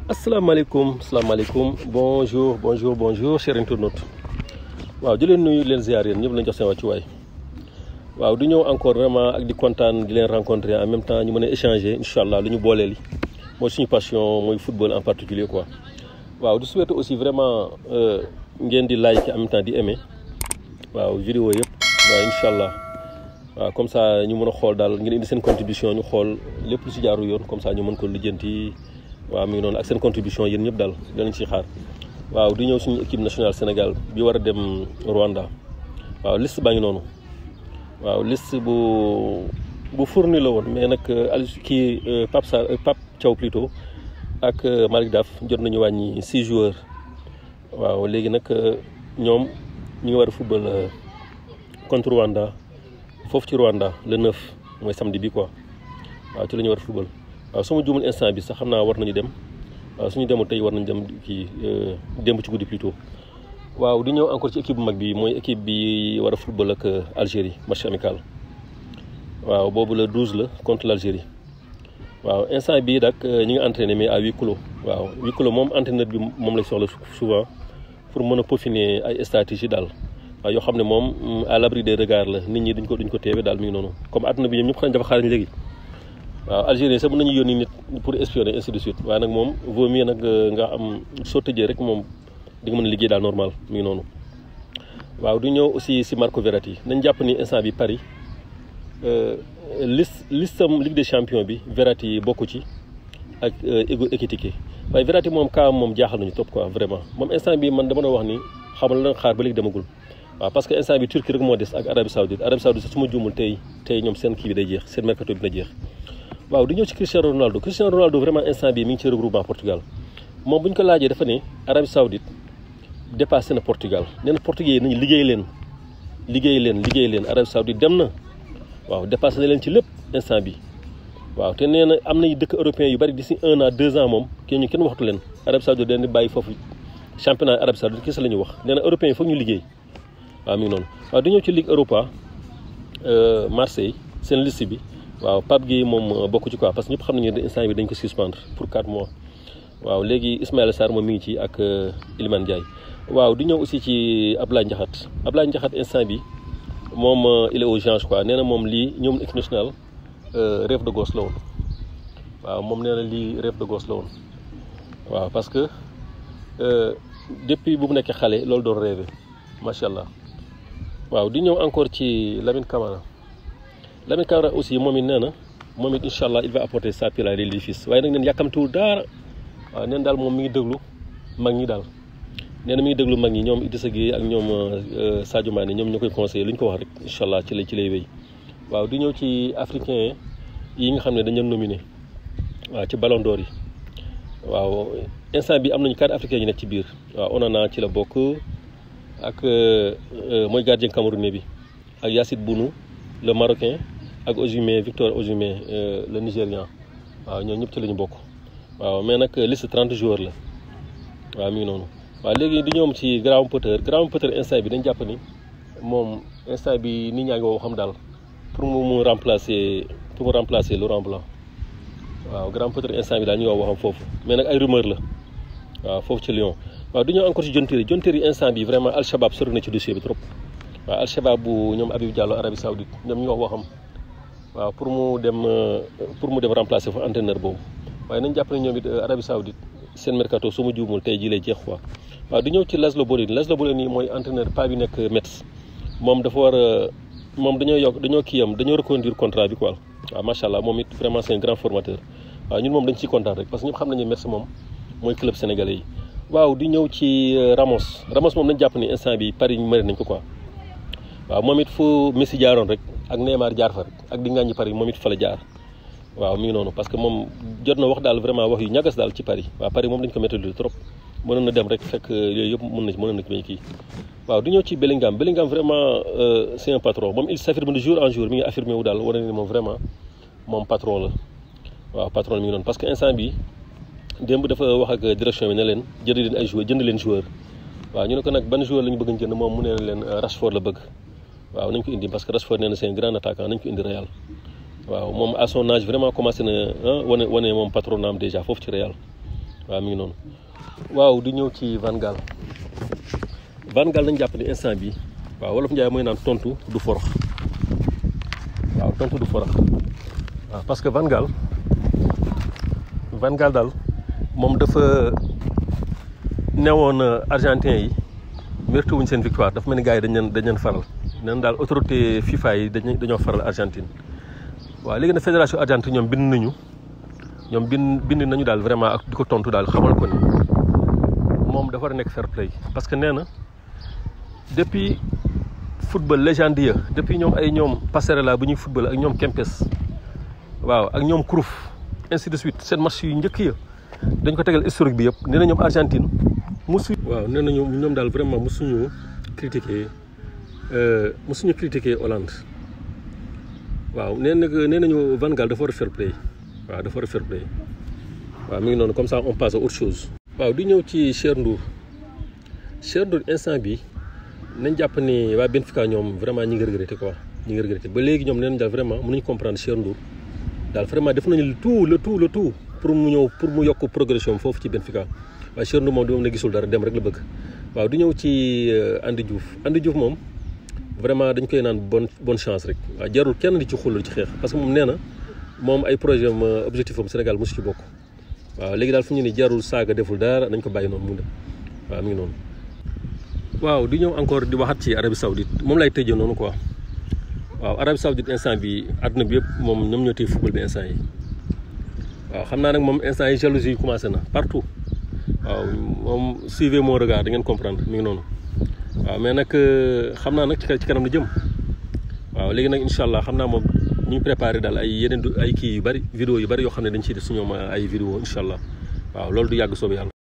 asalaamaaleykum asalaamaaleykum bonjour bonjour bonjour chers internautes waaw di leen nuyu leen ziar yéen ñëpp lañ jox seen wàccuwaay waaw du ñëw encore vraiment ak di kontaan di leen rencontrer en même temps ñu mën a échanger incha allah lu ñu booleel yi mooy suñu passion mooy football en particulier quoi waaw du souhaiter aussi vraiment ngeen di like en même temps di aimer waaw vidéo yëpp waaw incha allah waaw comme ça ñu mën a xool daal ngeen indi seen contribution ñu xool lépp lu si jaaru yoon comme ça ñu mën ko lijjanti waaw mi ngi noonu ak seen contribution yéen ñëpp daal danañ ci xaar waaw di ñëw suñu équipe nationale Sénégal bi war a dem Rwanda waaw liste baa ngi noonu waaw liste bu bu fourni la woon mais nag al kii Pape Sarr Pape Thiaw plutôt ak Malick Daf jot nañu wàññi six joueurs waaw léegi nag ñoom ñu ngi war a football contre Rwanda foofu ci Rwanda le 9 mooy samedi bi quoi waaw ci la ñu war a football. waaw su ma juumul instant bi sax xam naa war nañu dem waaw suñu demul tey war nañu dem kii démb ci guddi plutôt waaw di ñëw encore ci équipe bu mag bi mooy équipe bi war a football ak Algérie match amical waaw boobu la 12 la contre l'Algérie waaw instant bii nag ñi ngi entraîné mais à huis clos waaw huis clos moom entraîneur bi moom lay soxla souvent pour mën a peaufiner ay stratégie daal waaw yoo xam ne moom à l'abri des regards la nit ñi duñ ko duñ ko teewe daal mi ngi noonu comme àdduna bi ñoom ñëpp xam ne dafa xaarañ léegi waaw Algérie sax mën nañu yónni nit pour espionner ainsi de suite waaye nag moom vaut mieux nag nga am soo tëjee rek moom di nga mën a liggéey daal normal mi ngi noonu waaw du ñëw aussi si Marco Verratti nañ jàpp ni instant bi Paris liste listam Ligue des champions bi Verratti bokku ci ak Hugo Ekitike waaye Verratti moom kaa moom jaaxal nañu topp quoi vraiment moom instant bi man dama doon wax ni xamal la xaar ba léegi demagul waaw parce que instant bi Turquie rek moo des ak Arabie Saoudite Arabie Saoudite sax su ma juumul tey tey ñoom seen kii bi day jeex seen mercato bi dina jeex waaw di ñëw ci Cristiano Ronaldo Cristiano Ronaldo vraiment instant bii mi ngi ci regroupement Portugal moom bu ñu ko laajee dafa ne Arabie Saoudite dépassé na Portugal nee na portugais yi nañu liggéey leen liggéey leen liggéey leen Arabie Saoudite dem na waaw dépassé na leen ci lépp instant bi waaw te nee na am nañu dëkk européen yu bari d'ici un an deux ans moom kenn ñu kenn waxtu leen Arabie Saoudite dañ di bàyyi foofu championnat Arabie Saoudite kese la ñu wax nee na européen yi foog ñu liggéey waaw mi ngi noonu waaw di ñëw ci Ligue Europa Marseille seen liste bi waaw Pape Gueye moom bokku ci quoi parce que ñëpp xam nañu ne instant bi dañ ko suspendre pour 4 mois waaw léegi Ismaïla Sarr moom mi ngi ci ak Iliman Ndiaye waaw di ñëw aussi ci Ablaye Ndiakhate Ablaye Ndiakhate instant bi moom il est aux anges quoi nee na moom lii ñoom équipe nationale rêve de gosse la woon waaw moom nee na lii rêve de gosse la woon waaw parce que depuis bu mu nekkee xale loolu doon rêvé macha allah waaw di ñëw encore ci Lamine Camara Lamine Camara aussi moom it nee na moom it incha allah il va apporter sa pierre à l'édifice waaye nag neen yàkkamtiwul daara waaw neen daal moom mi ngi déglu mag ñi daal nee na mi ngi déglu mag ñi ñoom Idrissa Gueye ak ñoom Sadio Mané ñoom ñoo koy conseillé lu ñu ko wax rek incha allah ci lay ci lay wéy waaw di ñëw ci africain yi nga xam ne dañu leen nominé waaw ci ballon d'or yi waaw instant bi am nañu quatre africains yi nekk ci biir waaw Onana ci la bokk ak mooy gardien camerounais bi ak Yacine Bounou le marocain ak Osimhen Victor Osimhen le nigérian waaw ñoo ñëpp ci la ñu bokk waaw mais nag liste 30 joueurs la waaw mi ngi noonu waaw léegi di ñoom ci Graham Potter Graham Potter instant bi dañ jàpp ni moom instant bi nit ñaa ngi woo xam daal pour mu mu remplacer pour mu remplacer Laurent Blanc waaw Graham Potter instant bi daal ñu wax waxam foofu mais nag ay rumeur la waaw foofu ci Lyon waaw du ñëw encore ci John Terry John Terry instant bi vraiment Al Shabab sori na ci dossier bi trop waaw Al Shabab bu ñoom Habib Diallo Arabie Saoudite ñoom ñu wax waxam waaw pour mu dem pour mu dem remplacer fa entraîneur boobu waaye nañ jàpp ne ñoom it Arabie Saoudite seen mercato su ma juumul tey jii lay jeex quoi waaw du ñëw ci Laszlo Bolini Laszlo Bolini mooy entraîneur pas bi nekk Metz moom dafa war a moom dañoo yokk dañoo kii am dañoo reconduire contrat bi quoi waaw macha allah moom it vraiment c'est un grand formateur waaw ñun moom dañ ciy kontaan rek parce que ñëpp xam nañu Metz moom mooy club sénégalais yi waaw di ñëw ci Ramos Ramos moom nañ jàpp ni instant bi Paris ñu mari nañ ko quoi waaw moom it fu Messi jaaroon rek ak Neymar jaar fa rek ak di ngaañi Paris moom it fa la jaar waaw mi ngi noonu parce que moom jot na wax daal vraiment wax yu ñagas daal ci Paris waaw Paris moom dañ ko métti trop mënoon na dem rek fekk yooyu yëpp mën na mënoon na may kii waaw di ñëw ci Bellingham Bellingham vraiment c'est un patron moom il s'affirme de jour en jour mi ngi affirmé wu daal wane ni moom vraiment moom patron la waaw patron mi ngi noonu parce que instant bi démb dafa wax ak direction bi ne leen jënd leen ay joueurs jënd leen joueur waaw ñu ne ko nag ban joueur la ñu bëgg a jënd moom mu ne leen Rashford la bëgg waaw nañ ko indi parce que Rashford nee na c'est un grand attaquant nañ ko indi Real waaw moom à son âge vraiment commencé na wane wane moom patronat am déjà foofu ci Real waaw mi ngi noonu waaw di ñëw ci Van Gaal Van Gaal nañ jàpp ni instant bi waaw wolof Njaay mooy naan tontu du forox waaw tontu du forox waaw parce que Van Gaal Van Gaal daal moom dafa newoon argentin yi mérité wuñ seen victoire dafa mel ni gars yi dañ leen dañ leen faral neen daal autorité FIFA yi dañ dañoo faral Argentine waaw léegi nag fédération Argentine ñoom bind nañu ñoom bind bind nañu daal vraiment ak di ko tontu daal xamal ko ni moom dafa war a nekk fair play parce que nee na depuis football légendier depuis ñoom ay ñoom Passerella bu ñuy football ak ñoom Kempes waaw ak ñoom Cruyff ainsi de suite seen match yu njëkk ya dañ ko tegal historique bi yëpp nee na ñoom Argentine musu waaw nee na ñoom ñoom daal vraiment musuñu critiquer musuñu critiquer Hollande waaw nee na nee nañu Van Gaal dafa war a fair play waaw dafa war a fair play waaw mi ngi noonu comme ça on passe à autre chose. waaw di ñëw ci Cher Ndour Cher Ndour instant bi nañ jàpp ni waa Benfica ñoom vraiment ñi ngi regretté quoi ñi ngi regretté ba léegi ñoom nee nañ daal vraiment mënuñu comprendre Cher Ndour daal vraiment def nañu le tout le tout le tout pour mu ñëw pour mu yokk progression foofu ci Benfica waaye Cher Ndour moom di moom ne gisul dara dem rek la bëgg waaw di ñëw ci Andy Diouf Andy Diouf moom vraiment dañ koy naan bonne bonne chance rek waaw jarul kenn di ci xulul ci xeex parce que moom nee na moom ay projet am objectif am Sénégal mosu ci bokk waaw léegi daal fu ñu ni jarul saaga deful dara nañ ko bàyyi noonu mu dem waaw mi ngi noonu. waaw di ñëw encore di waxat ci Arabie Saoudite moom lay tëjee noonu quoi waaw Arabie Saoudite instant bi àdduna bi yëpp moom ñoom ñoo téye football bi instant yi waaw xam naa nag moom instant yi jalousie yi commencé na partout waaw moom suivez mon regard da ngeen comprendre mi ngi noonu waaw mais nag xam naa nag ci kanam la jëm waaw léegi nag incha allah xam naa moom ñu ngi préparé daal ay yeneen ay kii yu bari vidéo yu bari yoo xam ne dañ ciy def suñu ay vidéo incha allah waaw loolu du yàgg soobu yàlla